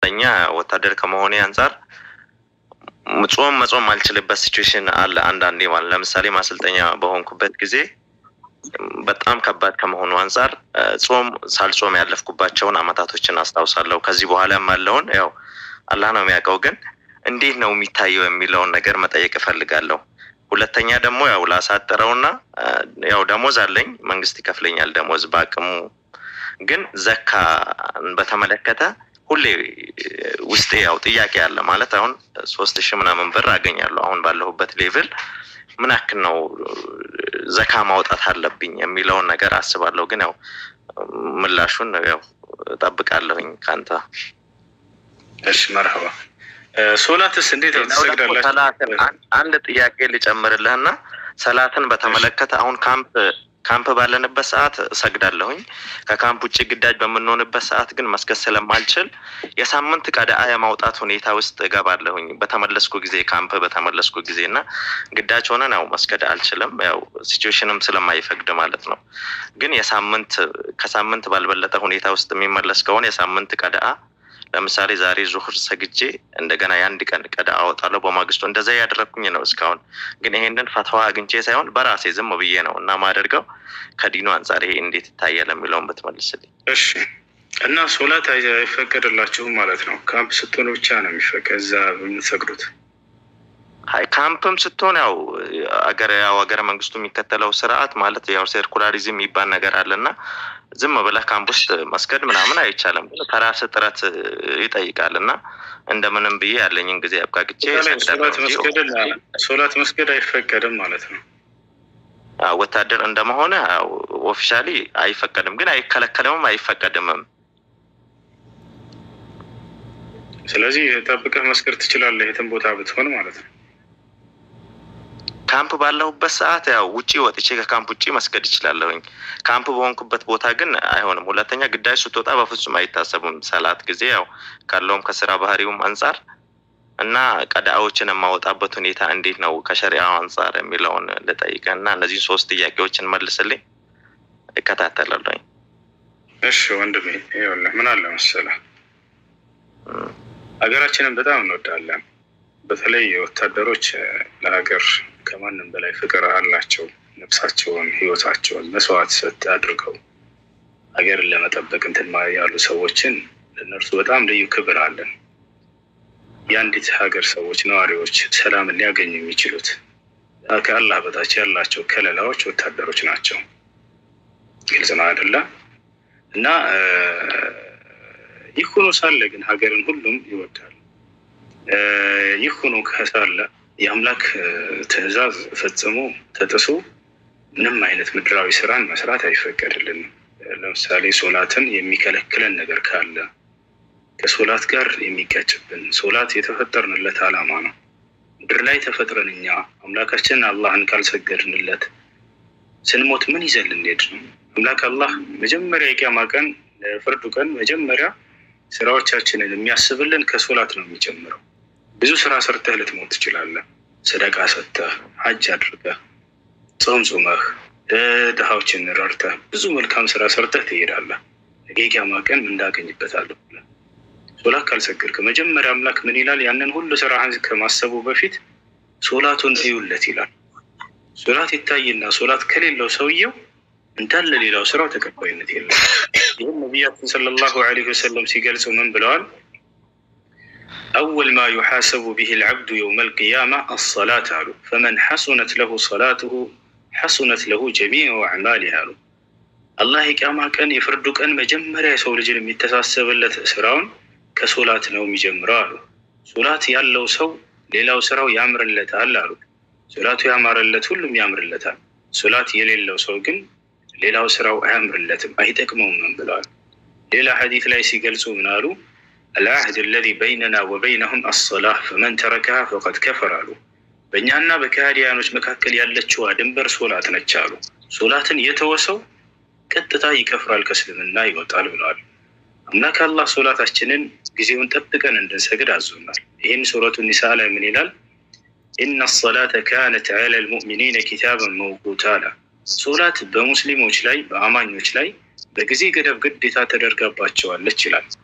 ለኛ ወታደር ከመሆኔ አንጻር ጾም መጾም ማልችልበት ሲቹዌሽን አለ። አንዳንዴ ማለት ለምሳሌ ማሰልጠኛ በሆንኩበት ጊዜ በጣም ከባድ ከመሆኑ አንጻር ጾም ሳልጾም ያለፍኩባቸውን አመታቶችን አስታውሳለሁ። ከዚህ በኋላም ያለውን ያው አላህ ነው የሚያውቀው። ግን እንዴት ነው የሚታየው የሚለውን ነገር መጠየቅ እፈልጋለሁ። ሁለተኛ ደግሞ ያው ላሳጥረውና ያው ደሞዝ አለኝ፣ መንግስት ይከፍለኛል ደሞዝ በአቅሙ። ግን ዘካ በተመለከተ ሁሌ ውስጤ ያው ጥያቄ አለ። ማለት አሁን ሶስት ሺህ ምናምን ብር አገኛለሁ አሁን ባለሁበት ሌቭል ምን ያክል ነው ዘካ ማውጣት አለብኝ የሚለውን ነገር አስባለሁ። ግን ያው ምላሹን ያው እጠብቃለሁኝ ከአንተ። እሺ መርሐባ። ሶላትስ እንዴት ነው ትሰግዳላችሁ? ሰላትን አንድ ጥያቄ ልጨምርልህና ሰላትን በተመለከተ አሁን ካምፕ ካምፕ ባለንበት ሰዓት እሰግዳለሁኝ። ከካምፕ ውጭ ግዳጅ በምንሆንበት ሰዓት ግን መስገድ ስለማልችል የሳምንት ቀዳአ የማውጣት ሁኔታ ውስጥ እገባለሁኝ በተመለስኩ ጊዜ ካምፕ በተመለስኩ ጊዜ እና ግዳጅ ሆነን ያው መስገድ አልችልም፣ ያው ሲቹዌሽንም ስለማይፈቅድ ማለት ነው። ግን የሳምንት ከሳምንት ባልበለጠ ሁኔታ ውስጥ የሚመለስ ከሆነ የሳምንት ቀዳአ ለምሳሌ ዛሬ ዙሁር ሰግጄ እንደገና የአንድ ቀን ቀዳ አወጣለሁ በማግስቱ እንደዛ ያደረግኩኝ ነው እስካሁን። ግን ይሄንን ፈተዋ አግኝቼ ሳይሆን በራሴ ዝም ብዬ ነው እና ማደርገው ከዲኑ አንጻር ይሄ እንዴት ይታያል የሚለውን ብትመልስልኝ። እሺ እና ሶላት አይፈቀድላችሁም ማለት ነው? ካምፕ ስትሆኑ ብቻ ነው የሚፈቀድ እዛ የምትሰግዱት? አይ ካምፕም ስትሆን ያው አገር ያው ሀገረ መንግስቱ የሚከተለው ስርዓት ማለት ያው ሴርኩላሪዝም የሚባል ነገር አለና ዝም ብለህ ካምፕ ውስጥ መስገድ ምናምን አይቻልም። ግን ከራስህ ጥረት ይጠይቃል እና እንደምንም ብዬ ያለኝን ጊዜ አብቃቅቼ ሶላት መስገድ ሶላት መስገድ አይፈቀድም ማለት ነው። ወታደር እንደመሆነ ኦፊሻሊ አይፈቀድም፣ ግን አይከለከልምም አይፈቀድምም። ስለዚህ ጠብቀህ መስገድ ትችላለህ የትም ቦታ ብትሆን ማለት ነው። ካምፕ ባለሁበት ሰዓት ያው ውጪ ወጥቼ ከካምፕ ውጪ መስገድ ይችላለሁኝ። ካምፕ በሆንኩበት ቦታ ግን አይሆንም። ሁለተኛ ግዳጅ ስትወጣ በፍጹም አይታሰቡም ሰላት ጊዜ ያው ካለውም ከስራ ባህሪውም አንጻር እና ቀዳዎችን የማወጣበት ሁኔታ እንዴት ነው ከሸሪያው አንጻር የሚለውን ልጠይቀ እና እነዚህን ሶስት ጥያቄዎችን መልስልኝ፣ እከታተላለሁኝ። እሺ ወንድሜ ይኸውልህ ምን አለ መሰለህ ሀገራችንን በጣም እንወዳለን። በተለይ ወታደሮች ለሀገር ከማንም በላይ ፍቅር አላቸው። ነፍሳቸውን፣ ህይወታቸውን መስዋዕት ሰጥ አድርገው ሀገርን ለመጠበቅ እንትን ያሉ ሰዎችን ለእነርሱ በጣም ልዩ ክብር አለን። የአንዲት ሀገር ሰዎች ነዋሪዎች ሰላምን ሊያገኙ የሚችሉት ከአላህ በታች ያላቸው ከለላዎች ወታደሮች ናቸው። ግልጽ ነው አይደለ? እና ይህ ሆኖ ሳለ ግን ሀገርን ሁሉም ይወዳል። ይህ ሆኖ ከሳለ የአምላክ ትዕዛዝ ፈጽሞ ተጥሶ ምንም አይነት ምድራዊ ስራን መስራት አይፈቀድልንም። ለምሳሌ ሶላትን የሚከለክለን ነገር ካለ ከሶላት ጋር የሚጋጭብን ሶላት የተፈጠርንለት ዓላማ ነው። ምድር ላይ ተፈጥረን እኛ አምላካችን አላህን ካልሰገድንለት ስንሞት ምን ይዘን ልንሄድ ነው? አምላክ አላህ መጀመሪያ የቂያማ ቀን ፍርዱ ቀን መጀመሪያ ስራዎቻችንን የሚያስብልን ከሶላት ነው የሚጀምረው። ብዙ ስራ ሰርተህ ልትሞት ትችላለህ። ሰደቃ ሰጥተህ፣ ሀጅ አድርገህ፣ ጾም ጾመህ፣ ድሃዎችን ረድተህ፣ ብዙ መልካም ስራ ሰርተህ ትሄዳለህ። ነገ ቂያማ ቀን ምን እንዳገኝበታለሁ ብለህ ሶላት ካልሰገድክ መጀመሪያ አምላክ ምን ይላል? ያንን ሁሉ ስራህን ከማሰቡ በፊት ሶላቱን እዩለት ይላል። ሶላት ይታይና ሶላት ከሌለው ሰውየው እንዳለ ሌላው ስራው ተቀባይነት የለም። ይህም ነቢያችን ሰለላሁ ዐለይሂ ወሰለም ሲገልጹ ምን ብለዋል? አወል ማ ዩሓሰቡ ብሂ ልዓብዱ የውመ ልቅያማ አሰላት አሉ። ፈመን ሐሱነት ለሁ ሰላትሁ ሐሱነት ለሁ ጀሚዑ አዕማሊህ አሉ። አላህ የቅያማ ቀን የፍርዱ ቀን መጀመሪያ የሰው ልጅን የሚተሳሰብለት ስራውን ከሶላት ነው የሚጀምረው አሉ። ሶላት ያለው ሰው ሌላው ስራው ያምርለታል አሉ። ሶላቱ ያማረለት ሁሉም ያምርለታል። ሶላት የሌለው ሰው ግን ሌላው ስራው አያምርለትም፣ አይጠቅመውም ብለዋል። ሌላ ሐዲት ላይ ሲገልጹ ምን አሉ? አልዓህድ አለዚ በይነና ወበይነሁም አሰላህ ፈመን ተረከሃ ፈቀድ ከፈር አሉ። በእኛና በካህዲያኖች መካከል ያለችዋ ድንበር ሶላት ነች አሉ። ሶላትን የተወሰው ቀጥታ ይከፍራል፣ ከእስልምና ይወጣል ብለዋል። አምላክ አላህ ሶላታችንን ጊዜውን ጠብቀን እንድንሰግድ አዞናል። ይህን ሱረቱ ኒሳ ላይ ምን ይላል? ኢነ ሰላተ ካነት ዐለ ልሙእሚኒነ ኪታበን መውቁታ አለ። ሶላት በሙስሊሞች ላይ በአማኞች ላይ በጊዜ ገደብ ግዴታ ተደርጋባቸዋለች ይላል።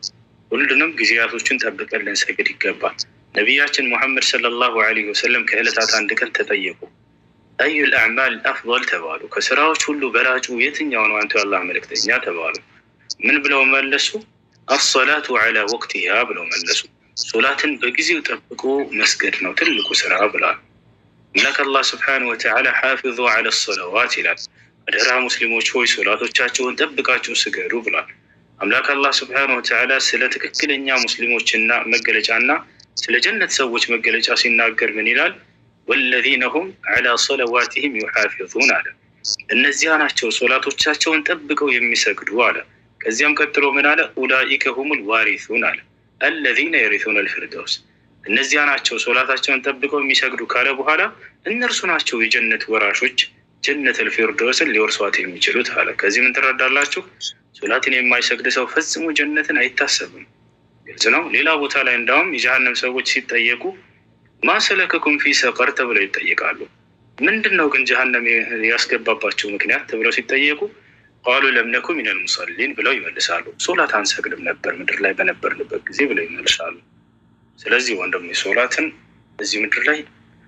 ሁሉንም ጊዜያቶችን ጠብቀን ልንሰግድ ይገባል። ነቢያችን ሙሐመድ ሰለላሁ ዐለይሂ ወሰለም ከዕለታት አንድ ቀን ተጠየቁ። አዩል አዕማል አፍضል ተባሉ። ከስራዎች ሁሉ በላጩ የትኛው ነው አንቱ የአላህ መልእክተኛ ተባሉ። ምን ብለው መለሱ? አሰላቱ ዐላ ወቅቲሃ ብለው መለሱ። ሶላትን በጊዜው ጠብቆ መስገድ ነው ትልቁ ስራ ብሏል። አምላክ አላህ ስብሓነሁ ወተዓላ ሓፊዙ ዐለ ሰለዋት ይላል። አደራ ሙስሊሞች ሆይ ሶላቶቻቸውን ጠብቃችሁ ስገዱ ብሏል። አምላክ አላህ ስብሓነሁ ወተዓላ ስለ ትክክለኛ ሙስሊሞችና መገለጫና ስለ ጀነት ሰዎች መገለጫ ሲናገር ምን ይላል? ወለዚነ ሁም ዐላ ሰለዋቲሂም ዩሓፊዙን አለ። እነዚያ ናቸው ሶላቶቻቸውን ጠብቀው የሚሰግዱ አለ። ከዚያም ቀጥሎ ምን አለ? ኡላኢከ ሁሙል ዋሪሱን አለ አለዚነ የሪሱነ ልፊርደውስ እነዚያ ናቸው ሶላታቸውን ጠብቀው የሚሰግዱ ካለ በኋላ እነርሱ ናቸው የጀነት ወራሾች ጀነት ልፊርደውስን ሊወርሷት የሚችሉት አለ። ከዚህ ምን ትረዳላችሁ? ሶላትን የማይሰግድ ሰው ፈጽሞ ጀነትን አይታሰብም። ግልጽ ነው። ሌላ ቦታ ላይ እንዳውም የጀሃነም ሰዎች ሲጠየቁ ማሰለከኩም ፊ ሰቀር ተብለው ይጠየቃሉ። ምንድን ነው ግን ጀሃነም ያስገባባቸው ምክንያት ተብለው ሲጠየቁ ቃሉ ለምነኩ ሚነል ሙሰሊን ብለው ይመልሳሉ። ሶላት አንሰግድም ነበር ምድር ላይ በነበርንበት ጊዜ ብለው ይመልሳሉ። ስለዚህ ወንድም ሶላትን እዚህ ምድር ላይ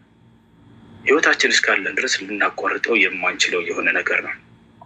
ህይወታችን እስካለን ድረስ ልናቋርጠው የማንችለው የሆነ ነገር ነው።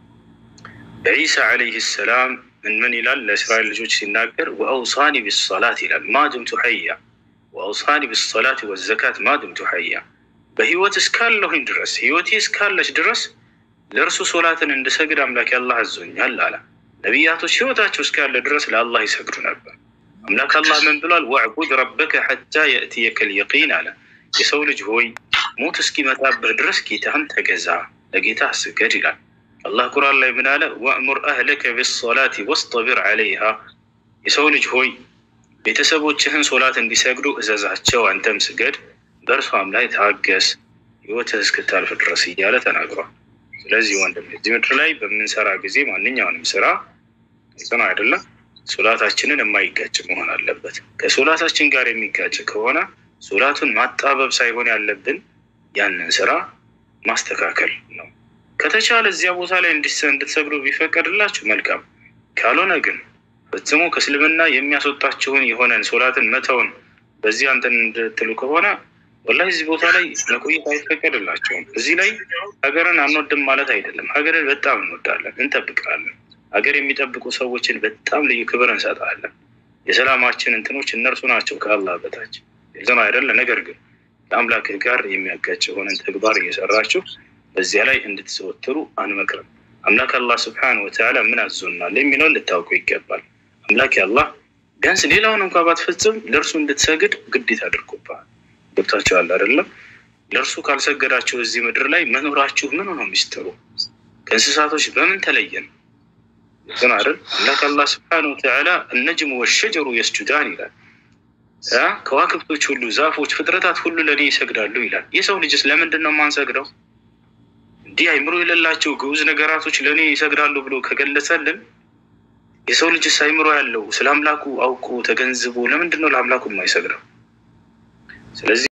በዒሳ ዓለይህ ሰላም ምን ምን ይላል? ለእስራኤል ልጆች ሲናገር ወአውሳኒ ቢሰላት ይላል ማድምቱ ሐያ ወአውሳኒ ቢሰላት ወዘካት ማድምቱ ሐያ በህይወት እስካለሁኝ ድረስ ህይወቴ እስካለች ድረስ ለእርሱ ሶላትን እንድሰግድ አምላክ አላህ አዞኛል አለ። ነቢያቶች ህይወታቸው እስካለ ድረስ ለአላህ ይሰግዱ ነበር። አምላክ አላህ ምን ብሏል? ወዕቡድ ረበከ ሐታ የእትየከል የቂን አለ። የሰው ልጅ ሆይ ሞት እስኪመጣብህ ድረስ ጌታህን ተገዛ፣ ለጌታ ስገድ ይላል። አላህ ቁርአን ላይ ምን አለ? ወእሙር አህለከ ቢሰላቲ ወስጠቢር ዐለይሃ የሰው ልጅ ሆይ ቤተሰቦችህን ሶላት እንዲሰግዱ እዘዛቸው፣ አንተም ስገድ፣ በእርሷም ላይ ታገስ ህይወትህ እስክታልፍ ድረስ እያለ ተናግሯል። ስለዚህ ወንድም እዚህ ምድር ላይ በምንሰራ ጊዜ ማንኛውንም ስራ ጽኑ አይደለም ሶላታችንን የማይጋጭ መሆን አለበት። ከሶላታችን ጋር የሚጋጭ ከሆነ ሶላቱን ማጣበብ ሳይሆን ያለብን ያንን ስራ ማስተካከል ነው። ከተቻለ እዚያ ቦታ ላይ እንድትሰግዱ ቢፈቀድላችሁ መልካም፣ ካልሆነ ግን ፈጽሞ ከእስልምና የሚያስወጣችሁን የሆነን ሶላትን መተውን በዚህ አንተን እንድትሉ ከሆነ ወላሂ እዚህ ቦታ ላይ መቆየት አይፈቀድላቸውም። እዚህ ላይ ሀገርን አንወድም ማለት አይደለም። ሀገርን በጣም እንወዳለን፣ እንጠብቃለን። ሀገር የሚጠብቁ ሰዎችን በጣም ልዩ ክብር እንሰጣለን። የሰላማችን እንትኖች እነርሱ ናቸው ከአላህ በታች ግልጽ አይደለ? ነገር ግን ከአምላክህ ጋር የሚያጋጭ የሆነን ተግባር እየሰራችሁ በዚያ ላይ እንድትዘወትሩ አንመክርም። አምላክ አላህ ስብሐነሁ ወተዓላ ምን አዞናል የሚለውን ልታውቁ ይገባል። አምላክ አላህ ቢያንስ ሌላውን እንኳ ባትፈጽም ለእርሱ እንድትሰግድ ግዴታ አድርጎብሃል። ገብታችኋል አይደለም? ለእርሱ ካልሰገዳችሁ እዚህ ምድር ላይ መኖራችሁ ምን ነው ሚስጥሩ? ከእንስሳቶች በምን ተለየን? ግን አይደል አምላክ አላህ ስብሐነሁ ወተዓላ እነጅሙ ወሸጀሩ የስጁዳን ይላል። ከዋክብቶች ሁሉ፣ ዛፎች፣ ፍጥረታት ሁሉ ለእኔ ይሰግዳሉ ይላል። የሰው ልጅስ ለምንድን ነው የማንሰግደው? እንዲህ አይምሮ የሌላቸው ግዑዝ ነገራቶች ለእኔ ይሰግዳሉ ብሎ ከገለጸልን የሰው ልጅስ አይምሮ ያለው ስለ አምላኩ አውቆ ተገንዝቦ ለምንድን ነው ለአምላኩ የማይሰግደው? ስለዚህ